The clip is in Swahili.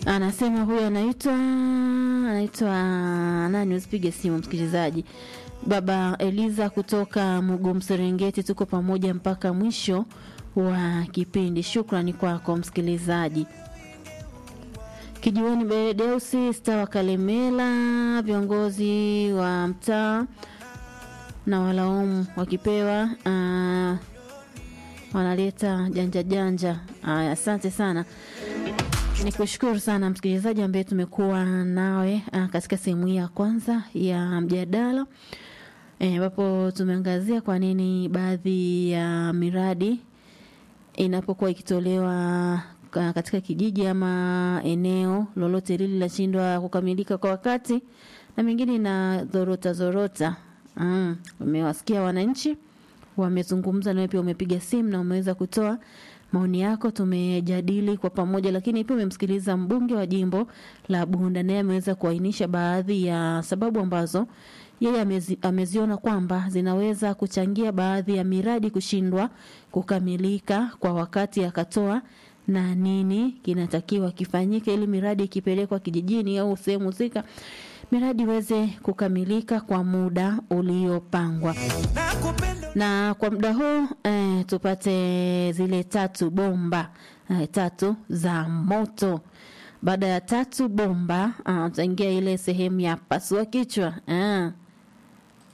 Anasema huyu anaitwa anaitwa nani? Usipige simu msikilizaji. Baba Eliza kutoka Mugum Serengeti, tuko pamoja mpaka mwisho wa kipindi. Shukrani kwako msikilizaji. Kijiweni Beredeusi sta wa Kalemela, viongozi wa mtaa na walaumu wakipewa uh, wanaleta janja janja. Aya, asante sana. Ni kushukuru sana msikilizaji ambaye tumekuwa nawe uh, katika sehemu hii ya kwanza ya mjadala ambapo e, tumeangazia kwa nini baadhi ya miradi inapokuwa ikitolewa katika kijiji ama eneo lolote lile linashindwa kukamilika kwa wakati na mengine ina dhorota zorota. Mm, umewasikia wananchi wamezungumza, nawe pia umepiga simu na umeweza kutoa maoni yako, tumejadili kwa pamoja, lakini pia umemsikiliza mbunge wa jimbo la Bunda, naye ameweza kuainisha baadhi ya sababu ambazo yeye amezi, ameziona kwamba zinaweza kuchangia baadhi ya miradi kushindwa kukamilika kwa wakati, akatoa na nini kinatakiwa kifanyike ili miradi ikipelekwa kijijini au sehemu husika miradi iweze kukamilika kwa muda uliopangwa. Na kwa muda huu eh, tupate zile tatu bomba eh, tatu za moto. Baada ya tatu bomba tutaingia ile sehemu ya pasua kichwa eh.